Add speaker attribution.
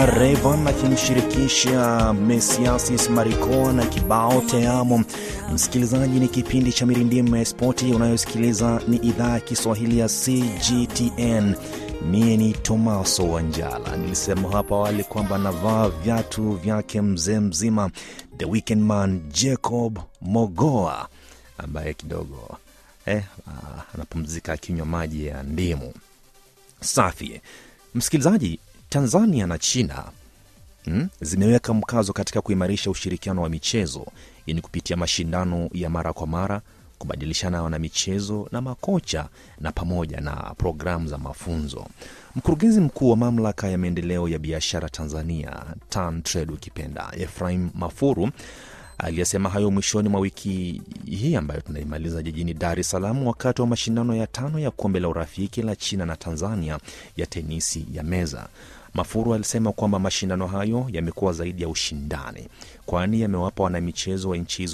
Speaker 1: Rayvanny akimshirikisha Mesiasis Maricon na kibao Teamo. Msikilizaji, ni kipindi cha Mirindimu ya Spoti unayosikiliza ni idhaa ya Kiswahili ya CGTN. Mie ni Tomaso Wanjala. Nilisema hapo awali kwamba navaa viatu vyake mzee mzima the weekend man Jacob Mogoa ambaye kidogo eh, ah, anapumzika akinywa maji ya ndimu safi. Msikilizaji, Tanzania na China mm, zimeweka mkazo katika kuimarisha ushirikiano wa michezo ili kupitia mashindano ya mara kwa mara, kubadilishana wanamichezo na makocha na pamoja na programu za mafunzo. Mkurugenzi mkuu wa mamlaka ya maendeleo ya biashara Tanzania TanTrade ukipenda, Efraim Mafuru aliyesema hayo mwishoni mwa wiki hii ambayo tunaimaliza jijini Dar es Salaam wakati wa mashindano ya tano ya kombe la urafiki la China na Tanzania ya tenisi ya meza. Mafuru alisema kwamba mashindano hayo yamekuwa zaidi ya ushindani, kwani yamewapa wanamichezo wa nchi hizo